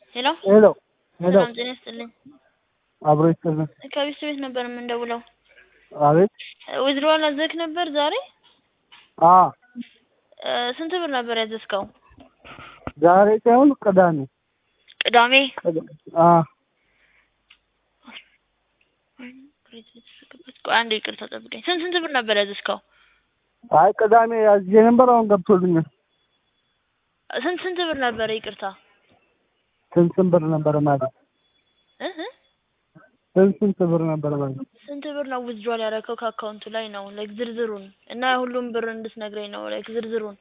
ሄሎ ሄሎ ሄሎ ሰላም ጤና ይስጥልኝ። አብሮ ይስጥልን። ከቢስት ቤት ነበር የምንደውለው። አቤት ዊዝድሮዋል አዘዝክ ነበር ዛሬ? አ እ ስንት ብር ነበር ያዘዝከው? ዛሬ ሳይሆን ቅዳሜ ቅዳሜ አ ቆይ አንዴ ይቅርታ ጠብቀኝ። ስንት ስንት ብር ነበር ያዘዝከው? አይ ቅዳሜ ያዝዤ ነበር። አሁን ገብቶልኛል። ስንት ስንት ብር ነበረ? ይቅርታ ስንት ስንት ብር ነበር ማለት እ እ ስንት ስንት ብር ነበር ማለት ስንት ብር ነው ዊዝድሮዋል ያደረከው ከአካውንቱ ላይ ነው? ላይክ ዝርዝሩን እና ሁሉም ብር እንድትነግረኝ ነው። ላይክ ዝርዝሩን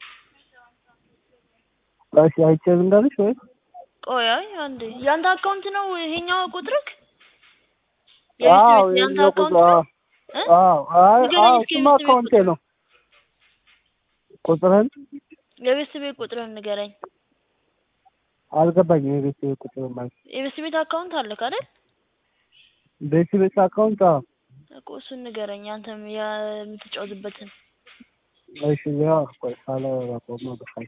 እሺ አይቼ ልንገርሽ ወይ ቆይ አይ አንዴ ያንተ አካውንት ነው ይሄኛው ቁጥርክ? አዎ የቤት ያንተ የቁጥር አካውንት ነው? እ? አዎ አይ ንገረኝ አዎ እስኪ እሱማ የቤት ቤት አካውንቴ ነው። ቁጥርን የቤት ቤት ቁጥርን ንገረኝ። አልገባኝም። የቤት ቁጥር ማለት የቤት ቤት አካውንት አለክ አይደል? ቤት ቤት አካውንት አዎ እኮ እሱን ንገረኝ አንተም የምትጫወትበትን እሺ ያው ቆይ ሳለ ያቆመ በቃ